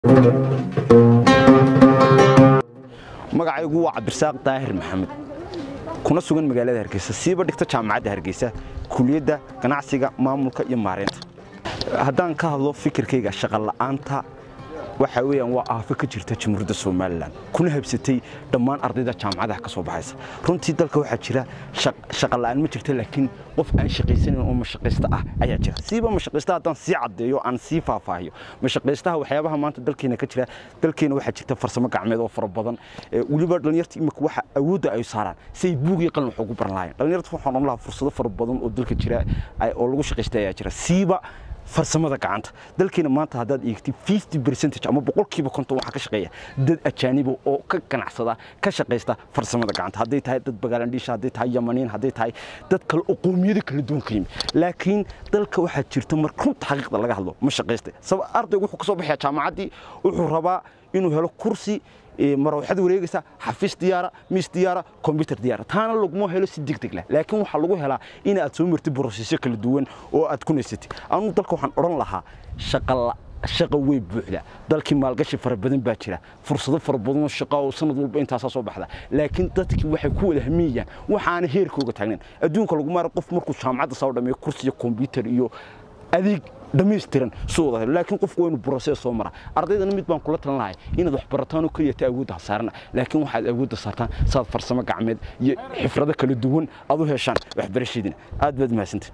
magacaygu waa cabdirasaaq daahir maxamed kuna sugan magaalada hargeysa siiba dhigta jaamacadda hargeysa kuliyadda ganacsiga maamulka iyo maareynta haddaan ka hadlo fikirkayga shaqola'aanta waxa weeyaan waa aafo ka jirta jamhuuriyadda somalilan kuna habsatay dhammaan ardayda jaamacadaha ka soo baxaysa runtii dalka waxaa jira shaqola'aan ma jirta laakiin qof aan shaqaysanayn oo mashaqaysta ah ayaa jira siiba mashaqaysta haddaan sii caddeeyo aan sii faahfaahiyo mashaqaystaha waxyaabaha maanta dalkeena ka jira dalkeena waxaa jirta farsamo gacmeed oo fara badan weliba dhallinyarta imika waxa awoodda ay saaraan si ay buug iyo qalin wax ugu baran lahaayeen dhallinyarta waxaan odhan lahaa fursado fara badan oo dalka jira oo lagu shaqaysta ayaa jira siiba farsamada gacanta dalkeena maanta haddaad eegtid fifty percentage ama boqolkiiba konton waxaa ka shaqeeya dad ajaaniba oo ka ganacsada ka shaqaysta farsamada gacanta hadday tahay dad bagaalandhiisha hadday tahay yamaniin hadday tahay dad kale oo qowmiyado kala duwan ka yimi laakiin dalka waxaa jirta mar runta xaqiiqda laga hadlo ma shaqaystay sabab ardaygu wuxuu ka soo baxaya jaamacaddii wuxuu rabaa inuu helo kursi marwaxad wareegaysa xafiis diyaara miis diyaara kombyutar diyaara taana laguma helo si degdeg leh laakiin waxaa lagu helaa in aad soo martid borosesyo kala duwan oo aad ku naysatid anu dalka waxaan odhan lahaa shaqala shaqa way buuxda dalkii maalgashi fara badan baa jira fursado fara badanoo shaqa oo sanad walba intaasaa soo baxda laakiin dadkii waxay ku wada hamiyayaan waxaana heerkooga taagnayn adduunka lagu maara qof markuu jaamacadda soo dhameeyo kursi iyo kombyutar iyo adeeg dhammaystiran suu wada laakiin qofku waa inuu brosees soo mara ardaydana mid baan kula talan lahay inaad wax barataan oo keliya ta awoodda hasaarana laakiin waxaad awoodda saartaan saad farsamo gacmeed iyo xifrado kala duwan aad u heshaan waxbarashadiina aad baad mahadsantay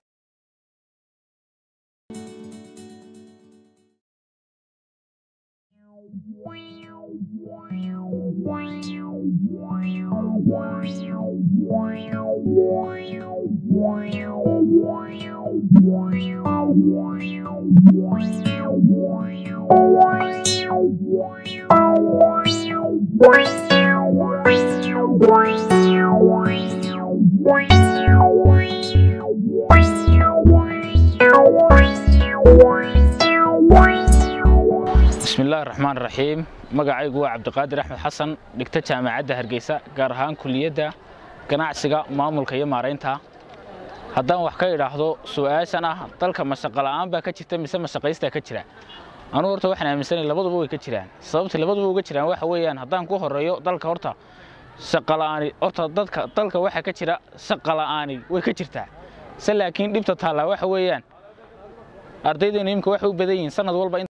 bismillahi raxmaan raxiim magacaygu waa cabdiqaadir axmed xasan dhigta jaamacadda hargeysa gaar ahaan kuliyadda ganacsiga maamulka iyo maaraynta haddaan wax ka idhaahdo su'aashan ah dalka mashaqo la'aan baa ka jirta mise mashaqaystaa ka jira anugu horta waxaan aaminsanay labaduba way ka jiraan sababta labaduba uga jiraan waxa weeyaan haddaan ku horeeyo dalka horta shaqola'aani horta dadka dalka waxaa ka jira shaqa la'aani way ka jirtaa se laakiin dhibta taallaa waxa weeyaan ardaydeenu imika waxay u badan yihiin sanad walba